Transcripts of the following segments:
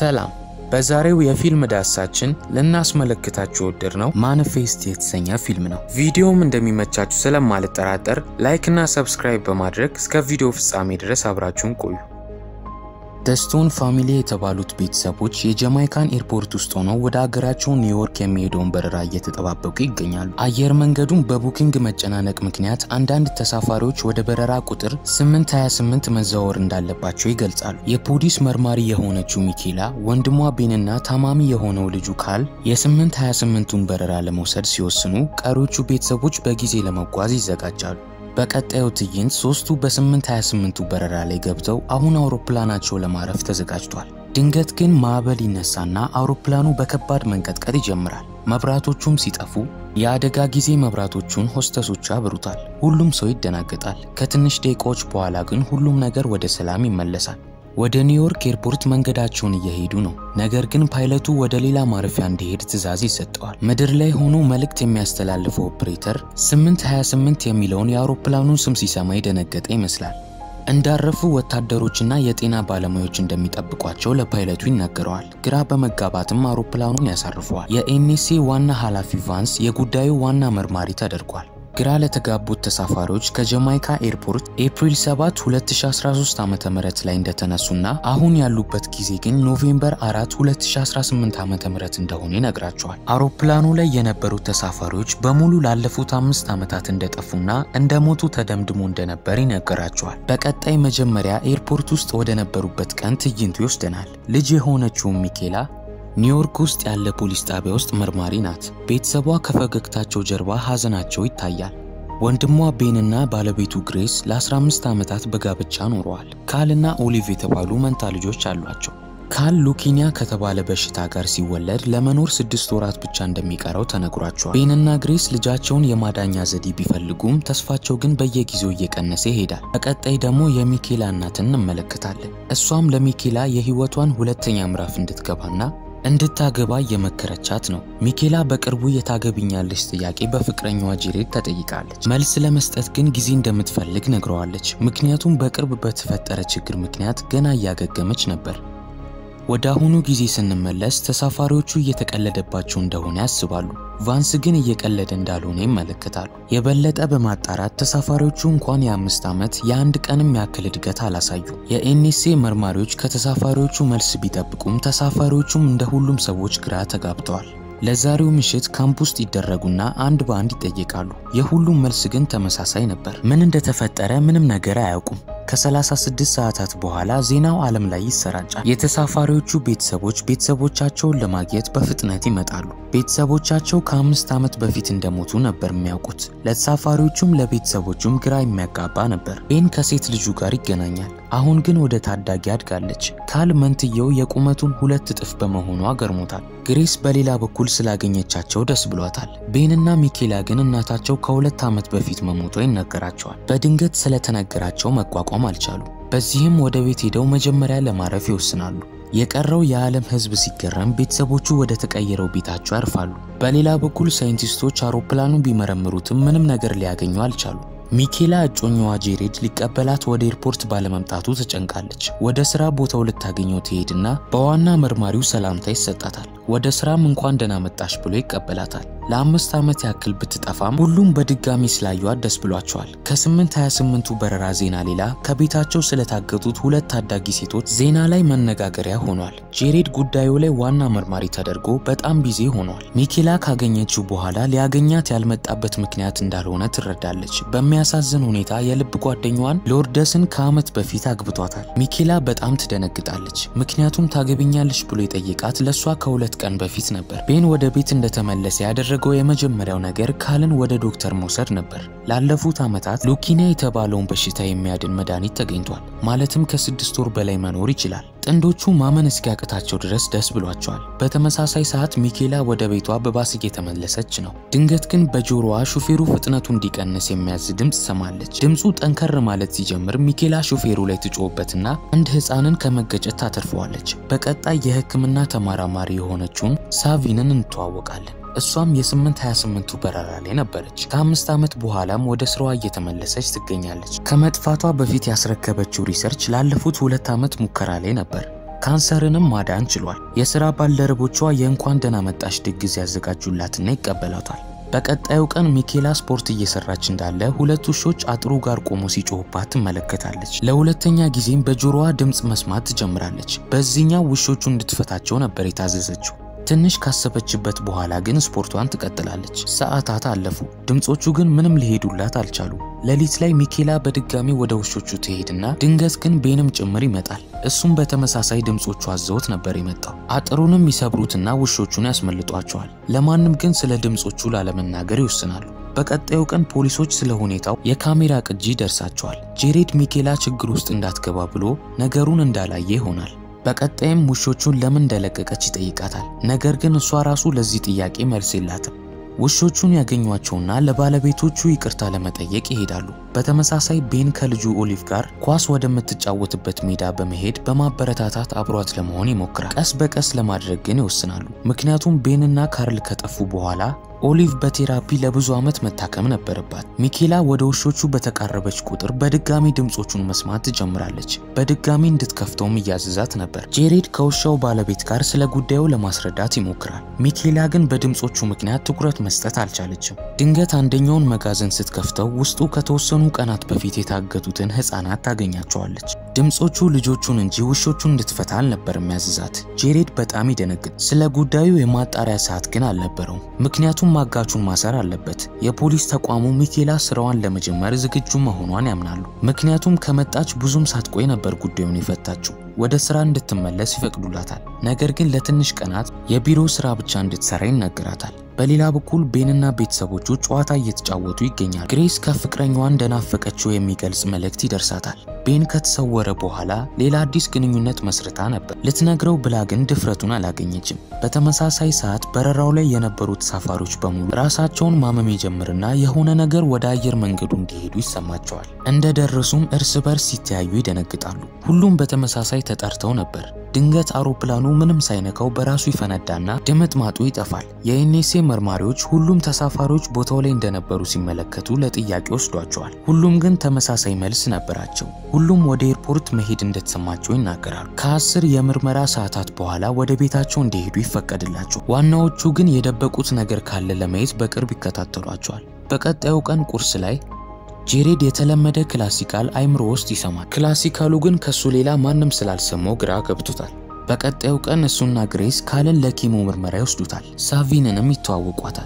ሰላም። በዛሬው የፊልም ዳሳችን ልናስመለክታችሁ የወደድነው ማኒፌስት የተሰኘ ፊልም ነው። ቪዲዮውም እንደሚመቻችሁ ስለማልጠራጠር ላይክ እና ሰብስክራይብ በማድረግ እስከ ቪዲዮ ፍጻሜ ድረስ አብራችሁን ቆዩ። ደስቶን ፋሚሊ የተባሉት ቤተሰቦች የጃማይካን ኤርፖርት ውስጥ ሆነው ወደ አገራቸው ኒውዮርክ የሚሄደውን በረራ እየተጠባበቁ ይገኛሉ። አየር መንገዱን በቡኪንግ መጨናነቅ ምክንያት አንዳንድ ተሳፋሪዎች ወደ በረራ ቁጥር 828 መዛወር እንዳለባቸው ይገልጻሉ። የፖሊስ መርማሪ የሆነችው ሚኬላ ወንድሟ ቤንና ታማሚ የሆነው ልጁ ካል የ828ቱን በረራ ለመውሰድ ሲወስኑ፣ ቀሪዎቹ ቤተሰቦች በጊዜ ለመጓዝ ይዘጋጃሉ። በቀጣዩ ትዕይንት ሶስቱ በ828ቱ በረራ ላይ ገብተው አሁን አውሮፕላናቸው ለማረፍ ተዘጋጅቷል። ድንገት ግን ማዕበል ይነሳና አውሮፕላኑ በከባድ መንቀጥቀጥ ይጀምራል። መብራቶቹም ሲጠፉ የአደጋ ጊዜ መብራቶቹን ሆስተሶቹ ያብሩታል። ሁሉም ሰው ይደናገጣል። ከትንሽ ደቂቃዎች በኋላ ግን ሁሉም ነገር ወደ ሰላም ይመለሳል። ወደ ኒውዮርክ ኤርፖርት መንገዳቸውን እየሄዱ ነው። ነገር ግን ፓይለቱ ወደ ሌላ ማረፊያ እንዲሄድ ትዕዛዝ ይሰጠዋል። ምድር ላይ ሆኖ መልእክት የሚያስተላልፈው ኦፕሬተር 828 የሚለውን የአውሮፕላኑን ስም ሲሰማ የደነገጠ ይመስላል። እንዳረፉ ወታደሮችና የጤና ባለሙያዎች እንደሚጠብቋቸው ለፓይለቱ ይናገረዋል። ግራ በመጋባትም አውሮፕላኑን ያሳርፈዋል። የኤንኤስኤ ዋና ኃላፊ ቫንስ የጉዳዩ ዋና መርማሪ ተደርጓል። ግራ ለተጋቡት ተሳፋሪዎች ከጃማይካ ኤርፖርት ኤፕሪል 7 2013 ዓ.ም ላይ እንደተነሱና አሁን ያሉበት ጊዜ ግን ኖቬምበር 4 2018 ዓ.ም እንደሆነ ይነግራቸዋል። አውሮፕላኑ ላይ የነበሩት ተሳፋሪዎች በሙሉ ላለፉት አምስት ዓመታት እንደጠፉና እንደሞቱ ተደምድሞ እንደነበር ይነገራቸዋል። በቀጣይ መጀመሪያ ኤርፖርት ውስጥ ወደ ነበሩበት ቀን ትዕይንቱ ይወስደናል። ልጅ የሆነችውን ሚኬላ ኒውዮርክ ውስጥ ያለ ፖሊስ ጣቢያ ውስጥ መርማሪ ናት። ቤተሰቧ ከፈገግታቸው ጀርባ ሐዘናቸው ይታያል። ወንድሟ ቤንና ባለቤቱ ግሬስ ለ15 ዓመታት በጋብቻ ኖረዋል። ካልና ኦሊቭ የተባሉ መንታ ልጆች አሏቸው። ካል ሉኪኒያ ከተባለ በሽታ ጋር ሲወለድ ለመኖር ስድስት ወራት ብቻ እንደሚቀረው ተነግሯቸዋል። ቤንና ግሬስ ልጃቸውን የማዳኛ ዘዴ ቢፈልጉም ተስፋቸው ግን በየጊዜው እየቀነሰ ይሄዳል። በቀጣይ ደግሞ የሚኬላ እናትን እንመለከታለን። እሷም ለሚኬላ የሕይወቷን ሁለተኛ ምዕራፍ እንድትገባና እንድታገባ እየመከረቻት ነው። ሚኬላ በቅርቡ የታገብኛለች ጥያቄ በፍቅረኛዋ ጄሬድ ተጠይቃለች። መልስ ለመስጠት ግን ጊዜ እንደምትፈልግ ነግረዋለች። ምክንያቱም በቅርብ በተፈጠረ ችግር ምክንያት ገና እያገገመች ነበር። ወደ አሁኑ ጊዜ ስንመለስ ተሳፋሪዎቹ እየተቀለደባቸው እንደሆነ ያስባሉ። ቫንስ ግን እየቀለደ እንዳልሆነ ይመለከታሉ። የበለጠ በማጣራት ተሳፋሪዎቹ እንኳን የአምስት ዓመት የአንድ ቀንም ያክል እድገት አላሳዩ። የኤንኤስኤ መርማሪዎች ከተሳፋሪዎቹ መልስ ቢጠብቁም ተሳፋሪዎቹም እንደ ሁሉም ሰዎች ግራ ተጋብተዋል። ለዛሬው ምሽት ካምፕ ውስጥ ይደረጉና አንድ በአንድ ይጠየቃሉ። የሁሉም መልስ ግን ተመሳሳይ ነበር። ምን እንደተፈጠረ ምንም ነገር አያውቁም። ከ36 ሰዓታት በኋላ ዜናው ዓለም ላይ ይሰራጫል። የተሳፋሪዎቹ ቤተሰቦች ቤተሰቦቻቸውን ለማግኘት በፍጥነት ይመጣሉ። ቤተሰቦቻቸው ከአምስት ዓመት በፊት እንደሞቱ ነበር የሚያውቁት። ለተሳፋሪዎቹም ለቤተሰቦቹም ግራ የሚያጋባ ነበር። ቤን ከሴት ልጁ ጋር ይገናኛል። አሁን ግን ወደ ታዳጊ አድጋለች። ካል መንትየው የቁመቱን ሁለት እጥፍ በመሆኗ ገርሞታል። ግሬስ በሌላ በኩል ስላገኘቻቸው ደስ ብሏታል። ቤንና ሚኬላ ግን እናታቸው ከሁለት ዓመት በፊት መሞቷ ይነገራቸዋል። በድንገት ስለተነገራቸው መቋቋም አልቻሉ። በዚህም ወደ ቤት ሄደው መጀመሪያ ለማረፍ ይወስናሉ። የቀረው የዓለም ሕዝብ ሲገረም ቤተሰቦቹ ወደ ተቀየረው ቤታቸው ያርፋሉ። በሌላ በኩል ሳይንቲስቶች አውሮፕላኑን ቢመረምሩትም ምንም ነገር ሊያገኙ አልቻሉ። ሚኬላ እጮኛዋ ጄሬድ ሊቀበላት ወደ ኤርፖርት ባለመምጣቱ ተጨንቃለች። ወደ ስራ ቦታው ልታገኘው ትሄድና በዋና መርማሪው ሰላምታ ይሰጣታል። ወደ ስራም እንኳን ደህና መጣሽ ብሎ ይቀበላታል። ለአምስት ዓመት ያክል ብትጠፋም ሁሉም በድጋሚ ስላዩዋት ደስ ብሏቸዋል። ከ828ቱ በረራ ዜና ሌላ ከቤታቸው ስለታገቱት ሁለት ታዳጊ ሴቶች ዜና ላይ መነጋገሪያ ሆኗል። ጄሬድ ጉዳዩ ላይ ዋና መርማሪ ተደርጎ በጣም ቢዚ ሆኗል። ሚኬላ ካገኘችው በኋላ ሊያገኛት ያልመጣበት ምክንያት እንዳልሆነ ትረዳለች። በሚያሳዝን ሁኔታ የልብ ጓደኛዋን ሎርደስን ከዓመት በፊት አግብቷታል። ሚኬላ በጣም ትደነግጣለች። ምክንያቱም ታገብኛለች ብሎ የጠየቃት ለእሷ ከሁለት ቀን በፊት ነበር። ቤን ወደ ቤት እንደተመለሰ ያደረገው የመጀመሪያው ነገር ካልን ወደ ዶክተር መውሰድ ነበር። ላለፉት ዓመታት ሉኪኒያ የተባለውን በሽታ የሚያድን መድኃኒት ተገኝቷል። ማለትም ከስድስት ወር በላይ መኖር ይችላል። ጥንዶቹ ማመን እስኪያቅታቸው ድረስ ደስ ብሏቸዋል። በተመሳሳይ ሰዓት ሚኬላ ወደ ቤቷ በባስ እየተመለሰች ነው። ድንገት ግን በጆሮዋ ሹፌሩ ፍጥነቱ እንዲቀንስ የሚያዝ ድምፅ ሰማለች። ድምፁ ጠንከር ማለት ሲጀምር ሚኬላ ሹፌሩ ላይ ትጮህበትና አንድ ሕፃንን ከመገጨት ታተርፈዋለች። በቀጣይ የሕክምና ተመራማሪ የሆነችውን ሳቪንን እንተዋወቃለን። እሷም የ828ቱ በረራ ላይ ነበረች። ከአምስት ዓመት በኋላም ወደ ስራዋ እየተመለሰች ትገኛለች። ከመጥፋቷ በፊት ያስረከበችው ሪሰርች ላለፉት ሁለት ዓመት ሙከራ ላይ ነበር። ካንሰርንም ማዳን ችሏል። የሥራ ባልደረቦቿ የእንኳን ደህና መጣሽ ድግስ ያዘጋጁላትና ይቀበላታል። በቀጣዩ ቀን ሚኬላ ስፖርት እየሰራች እንዳለ ሁለት ውሾች አጥሩ ጋር ቆሞ ሲጮሁባት ትመለከታለች። ለሁለተኛ ጊዜም በጆሮዋ ድምፅ መስማት ትጀምራለች። በዚህኛው ውሾቹ እንድትፈታቸው ነበር የታዘዘችው። ትንሽ ካሰበችበት በኋላ ግን ስፖርቷን ትቀጥላለች። ሰዓታት አለፉ። ድምፆቹ ግን ምንም ሊሄዱላት አልቻሉ። ሌሊት ላይ ሚኬላ በድጋሚ ወደ ውሾቹ ትሄድና ድንገት ግን ቤንም ጭምር ይመጣል። እሱም በተመሳሳይ ድምፆቹ አዘውት ነበር የመጣው። አጥሩንም ይሰብሩትና ውሾቹን ያስመልጧቸዋል። ለማንም ግን ስለ ድምፆቹ ላለመናገር ይወስናሉ። በቀጣዩ ቀን ፖሊሶች ስለ ሁኔታው የካሜራ ቅጂ ደርሳቸዋል። ጄሬድ ሚኬላ ችግር ውስጥ እንዳትገባ ብሎ ነገሩን እንዳላየ ይሆናል። በቀጣይም ውሾቹን ለምን እንደለቀቀች ይጠይቃታል። ነገር ግን እሷ ራሱ ለዚህ ጥያቄ መልስ የላትም። ውሾቹን ያገኟቸውና ለባለቤቶቹ ይቅርታ ለመጠየቅ ይሄዳሉ። በተመሳሳይ ቤን ከልጁ ኦሊቭ ጋር ኳስ ወደምትጫወትበት ሜዳ በመሄድ በማበረታታት አብሯት ለመሆን ይሞክራል። ቀስ በቀስ ለማድረግ ግን ይወስናሉ። ምክንያቱም ቤንና ካርል ከጠፉ በኋላ ኦሊቭ በቴራፒ ለብዙ ዓመት መታከም ነበረባት። ሚኬላ ወደ ውሾቹ በተቃረበች ቁጥር በድጋሚ ድምፆቹን መስማት ትጀምራለች። በድጋሚ እንድትከፍተውም እያዘዛት ነበር። ጄሬድ ከውሻው ባለቤት ጋር ስለ ጉዳዩ ለማስረዳት ይሞክራል። ሚኬላ ግን በድምፆቹ ምክንያት ትኩረት መስጠት አልቻለችም። ድንገት አንደኛውን መጋዘን ስትከፍተው ውስጡ ከተወሰኑ ቀናት በፊት የታገቱትን ሕፃናት ታገኛቸዋለች። ድምፆቹ ልጆቹን እንጂ ውሾቹን እንድትፈታ አልነበር የሚያዝዛት። ጄሬድ በጣም ይደነግጥ። ስለ ጉዳዩ የማጣሪያ ሰዓት ግን አልነበረውም። ምክንያቱም ማጋቹን ማሰር አለበት። የፖሊስ ተቋሙ ሚኬላ ስራዋን ለመጀመር ዝግጁ መሆኗን ያምናሉ። ምክንያቱም ከመጣች ብዙም ሳትቆይ ነበር ጉዳዩን የፈታችው። ወደ ስራ እንድትመለስ ይፈቅዱላታል። ነገር ግን ለትንሽ ቀናት የቢሮ ስራ ብቻ እንድትሰራ ይነገራታል። በሌላ በኩል ቤንና ቤተሰቦቹ ጨዋታ እየተጫወቱ ይገኛሉ። ግሬስ ከፍቅረኛዋ እንደናፈቀችው የሚገልጽ መልእክት ይደርሳታል። ቤን ከተሰወረ በኋላ ሌላ አዲስ ግንኙነት መስርታ ነበር። ልትነግረው ብላ ግን ድፍረቱን አላገኘችም። በተመሳሳይ ሰዓት በረራው ላይ የነበሩ ተሳፋሪዎች በሙሉ ራሳቸውን ማመም ይጀምርና የሆነ ነገር ወደ አየር መንገዱ እንዲሄዱ ይሰማቸዋል። እንደደረሱም እርስ በርስ ሲተያዩ ይደነግጣሉ። ሁሉም በተመሳሳይ ተጠርተው ነበር። ድንገት አውሮፕላኑ ምንም ሳይነካው በራሱ ይፈነዳና ድምጥማጡ ይጠፋል። የኤንኤስኤ መርማሪዎች ሁሉም ተሳፋሪዎች ቦታው ላይ እንደነበሩ ሲመለከቱ ለጥያቄ ወስዷቸዋል። ሁሉም ግን ተመሳሳይ መልስ ነበራቸው። ሁሉም ወደ ኤርፖርት መሄድ እንደተሰማቸው ይናገራሉ። ከአስር የምርመራ ሰዓታት በኋላ ወደ ቤታቸው እንዲሄዱ ይፈቀድላቸው። ዋናዎቹ ግን የደበቁት ነገር ካለ ለማየት በቅርብ ይከታተሏቸዋል። በቀጣዩ ቀን ቁርስ ላይ ጄሬድ የተለመደ ክላሲካል አይምሮ ውስጥ ይሰማል። ክላሲካሉ ግን ከሱ ሌላ ማንም ስላልሰማው ግራ ገብቶታል። በቀጣዩ ቀን እሱና ግሬስ ካልን ለኪሞ ምርመራ ይወስዱታል። ሳቪንንም ይተዋወቋታል።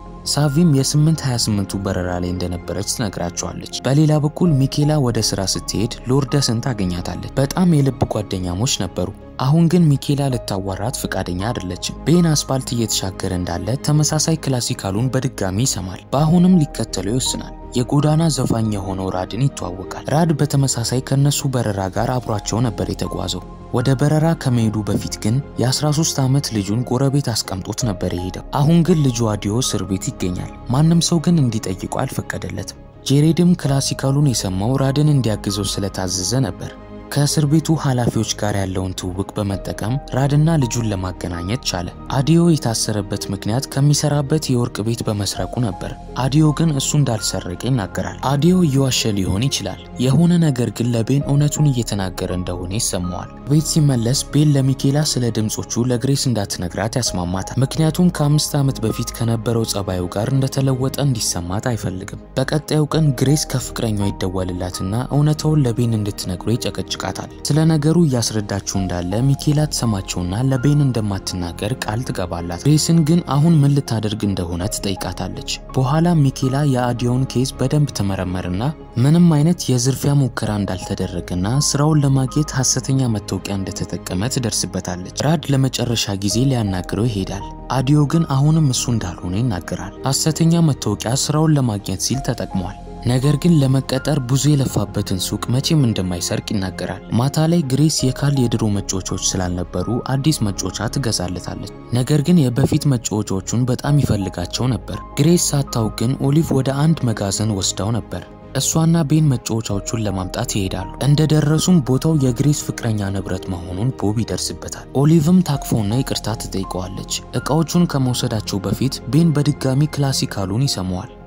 ሳቪም የ828ቱ በረራ ላይ እንደነበረች ትነግራቸዋለች። በሌላ በኩል ሚኬላ ወደ ስራ ስትሄድ ሎርደስን ታገኛታለች። በጣም የልብ ጓደኛሞች ነበሩ። አሁን ግን ሚኬላ ልታዋራት ፍቃደኛ አይደለችም። ቤን አስፓልት እየተሻገረ እንዳለ ተመሳሳይ ክላሲካሉን በድጋሚ ይሰማል። በአሁንም ሊከተለው ይወስናል። የጎዳና ዘፋኝ የሆነው ራድን ይተዋወቃል። ራድ በተመሳሳይ ከነሱ በረራ ጋር አብሯቸው ነበር የተጓዘው። ወደ በረራ ከመሄዱ በፊት ግን የ13 ዓመት ልጁን ጎረቤት አስቀምጦት ነበር የሄደው። አሁን ግን ልጁ አዲዮ እስር ቤት ይገኛል። ማንም ሰው ግን እንዲጠይቁ አልፈቀደለትም። ጄሬድም ክላሲካሉን የሰማው ራድን እንዲያግዘው ስለታዘዘ ነበር። ከእስር ቤቱ ኃላፊዎች ጋር ያለውን ትውውቅ በመጠቀም ራድና ልጁን ለማገናኘት ቻለ። አዲዮ የታሰረበት ምክንያት ከሚሰራበት የወርቅ ቤት በመስረቁ ነበር። አዲዮ ግን እሱ እንዳልሰረቀ ይናገራል። አዲዮ እየዋሸ ሊሆን ይችላል። የሆነ ነገር ግን ለቤን እውነቱን እየተናገረ እንደሆነ ይሰማዋል። ቤት ሲመለስ ቤን ለሚኬላ ስለ ድምፆቹ ለግሬስ እንዳትነግራት ያስማማታል። ምክንያቱም ከአምስት ዓመት በፊት ከነበረው ጸባዩ ጋር እንደተለወጠ እንዲሰማት አይፈልግም። በቀጣዩ ቀን ግሬስ ከፍቅረኛው ይደወልላትና እውነታውን ለቤን እንድትነግሮ ይጨቀጭቃል ይጠይቃታል። ስለ ነገሩ እያስረዳችው እንዳለ ሚኬላ ትሰማቸውና ለቤን እንደማትናገር ቃል ትገባላት። ግሬስን ግን አሁን ምን ልታደርግ እንደሆነ ትጠይቃታለች። በኋላ ሚኬላ የአዲዮን ኬዝ በደንብ ትመረመርና ምንም አይነት የዝርፊያ ሙከራ እንዳልተደረገና ስራውን ለማግኘት ሐሰተኛ መታወቂያ እንደተጠቀመ ትደርስበታለች። ራድ ለመጨረሻ ጊዜ ሊያናግረው ይሄዳል። አዲዮ ግን አሁንም እሱ እንዳልሆነ ይናገራል። ሐሰተኛ መታወቂያ ስራውን ለማግኘት ሲል ተጠቅሟል። ነገር ግን ለመቀጠር ብዙ የለፋበትን ሱቅ መቼም እንደማይሰርቅ ይናገራል። ማታ ላይ ግሬስ የካል የድሮ መጫወቻዎች ስላልነበሩ አዲስ መጫወቻ ትገዛለታለች። ነገር ግን የበፊት መጫወቻዎቹን በጣም ይፈልጋቸው ነበር። ግሬስ ሳታውቅ ግን ኦሊቭ ወደ አንድ መጋዘን ወስዳው ነበር። እሷና ቤን መጫወቻዎቹን ለማምጣት ይሄዳሉ። እንደደረሱም ቦታው የግሬስ ፍቅረኛ ንብረት መሆኑን ቦብ ይደርስበታል። ኦሊቭም ታቅፎና ይቅርታ ትጠይቀዋለች። እቃዎቹን ከመውሰዳቸው በፊት ቤን በድጋሚ ክላሲካሉን ይሰማዋል።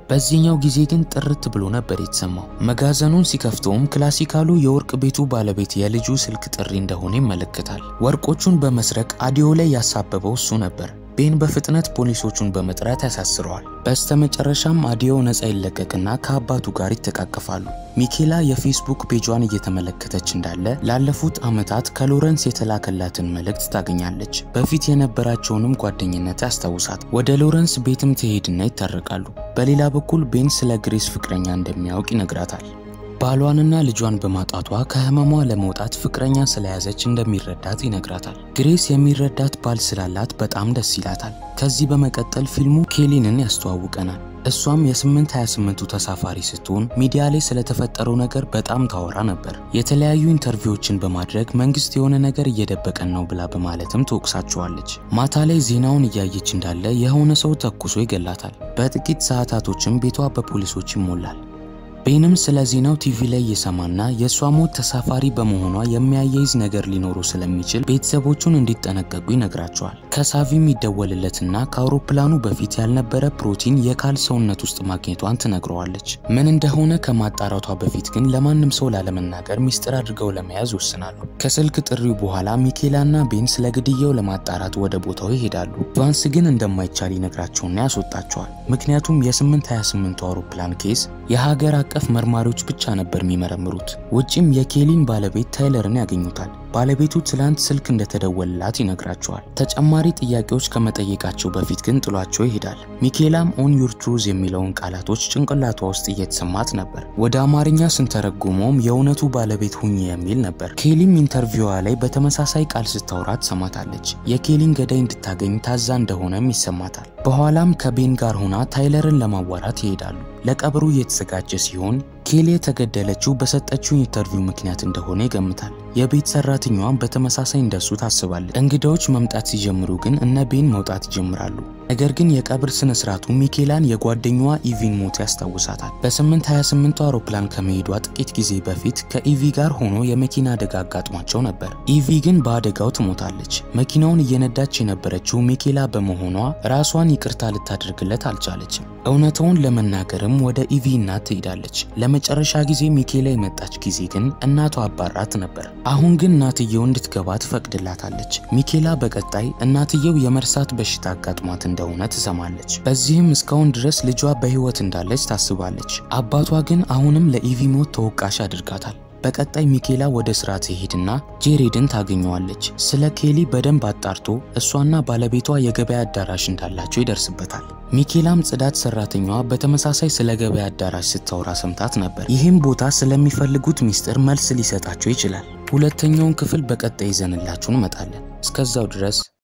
በዚህኛው ጊዜ ግን ጥርት ብሎ ነበር የተሰማው። መጋዘኑን ሲከፍተውም ክላሲካሉ የወርቅ ቤቱ ባለቤት የልጁ ስልክ ጥሪ እንደሆነ ይመለከታል። ወርቆቹን በመስረቅ አዲዮ ላይ ያሳበበው እሱ ነበር። ቤን በፍጥነት ፖሊሶቹን በመጥራት ያሳስረዋል። በስተመጨረሻም አዲዮ ነፃ ይለቀቅና ከአባቱ ጋር ይተቃቀፋሉ። ሚኬላ የፌስቡክ ፔጇን እየተመለከተች እንዳለ ላለፉት ዓመታት ከሎረንስ የተላከላትን መልእክት ታገኛለች። በፊት የነበራቸውንም ጓደኝነት ያስታውሳት። ወደ ሎረንስ ቤትም ትሄድና ይታረቃሉ። በሌላ በኩል ቤን ስለ ግሬስ ፍቅረኛ እንደሚያውቅ ይነግራታል። ባሏንና ልጇን በማጣቷ ከህመሟ ለመውጣት ፍቅረኛ ስለያዘች እንደሚረዳት ይነግራታል። ግሬስ የሚረዳት ባል ስላላት በጣም ደስ ይላታል። ከዚህ በመቀጠል ፊልሙ ኬሊንን ያስተዋውቀናል። እሷም የ828ቱ ተሳፋሪ ስትሆን ሚዲያ ላይ ስለተፈጠረው ነገር በጣም ታወራ ነበር። የተለያዩ ኢንተርቪዎችን በማድረግ መንግስት የሆነ ነገር እየደበቀን ነው ብላ በማለትም ትወቅሳቸዋለች። ማታ ላይ ዜናውን እያየች እንዳለ የሆነ ሰው ተኩሶ ይገላታል። በጥቂት ሰዓታቶችም ቤቷ በፖሊሶች ይሞላል። ቤንም ስለ ዜናው ቲቪ ላይ እየሰማና የእሷ ሞት ተሳፋሪ በመሆኗ የሚያያይዝ ነገር ሊኖሩ ስለሚችል ቤተሰቦቹን እንዲጠነቀቁ ይነግራቸዋል። ከሳቪም ይደወልለትና ከአውሮፕላኑ በፊት ያልነበረ ፕሮቲን የካል ሰውነት ውስጥ ማግኘቷን ትነግረዋለች። ምን እንደሆነ ከማጣራቷ በፊት ግን ለማንም ሰው ላለመናገር ሚስጥር አድርገው ለመያዝ ይወስናሉ። ከስልክ ጥሪው በኋላ ሚኬላና ቤን ስለ ግድያው ለማጣራት ወደ ቦታው ይሄዳሉ። ቫንስ ግን እንደማይቻል ይነግራቸውና ያስወጣቸዋል። ምክንያቱም የ828ቱ አውሮፕላን ኬስ የሀገር አቀፍ መርማሪዎች ብቻ ነበር የሚመረምሩት። ውጭም የኬሊን ባለቤት ታይለርን ያገኙታል። ባለቤቱ ትላንት ስልክ እንደተደወለላት ይነግራቸዋል። ተጨማሪ ጥያቄዎች ከመጠየቃቸው በፊት ግን ጥሏቸው ይሄዳል። ሚኬላም ኦን ዩር ትሩዝ የሚለውን ቃላቶች ጭንቅላቷ ውስጥ እየተሰማት ነበር። ወደ አማርኛ ስንተረጉመውም የእውነቱ ባለቤት ሁኚ የሚል ነበር። ኬሊም ኢንተርቪዋ ላይ በተመሳሳይ ቃል ስታወራ ትሰማታለች። የኬሊን ገዳይ እንድታገኝ ታዛ እንደሆነም ይሰማታል። በኋላም ከቤን ጋር ሆና ታይለርን ለማዋራት ይሄዳሉ። ለቀብሩ እየተዘጋጀ ሲሆን ኬሊ የተገደለችው በሰጠችው ኢንተርቪው ምክንያት እንደሆነ ይገምታል። የቤት ሰራተኛዋን በተመሳሳይ እንደሱ ታስባለች። እንግዳዎች መምጣት ሲጀምሩ ግን እነ ቤን መውጣት ይጀምራሉ። ነገር ግን የቀብር ስነ ስርዓቱ ሚኬላን የጓደኛዋ ኢቪን ሞት ያስታውሳታል። በ828 አውሮፕላን ከመሄዷ ጥቂት ጊዜ በፊት ከኢቪ ጋር ሆኖ የመኪና አደጋ አጋጥሟቸው ነበር። ኢቪ ግን በአደጋው ትሞታለች። መኪናውን እየነዳች የነበረችው ሚኬላ በመሆኗ ራሷን ይቅርታ ልታደርግለት አልቻለችም። እውነታውን ለመናገርም ወደ ኢቪ እናት ትሄዳለች። ለመጨረሻ ጊዜ ሚኬላ የመጣች ጊዜ ግን እናቷ አባራት ነበር። አሁን ግን እናትየው እንድትገባ ትፈቅድላታለች። ሚኬላ በቀጣይ እናትየው የመርሳት በሽታ አጋጥሟት እንደሆነ ትሰማለች። በዚህም እስካሁን ድረስ ልጇ በህይወት እንዳለች ታስባለች። አባቷ ግን አሁንም ለኢቪ ሞት ተወቃሽ አድርጋታል። በቀጣይ ሚኬላ ወደ ስራ ትሄድና ጄሬድን ታገኘዋለች። ስለ ኬሊ በደንብ አጣርቶ እሷና ባለቤቷ የገበያ አዳራሽ እንዳላቸው ይደርስበታል። ሚኬላም ጽዳት ሰራተኛዋ በተመሳሳይ ስለ ገበያ አዳራሽ ስታወራ ሰምታት ነበር። ይህም ቦታ ስለሚፈልጉት ሚስጥር መልስ ሊሰጣቸው ይችላል። ሁለተኛውን ክፍል በቀጣይ ይዘንላችሁ እንመጣለን። እስከዛው ድረስ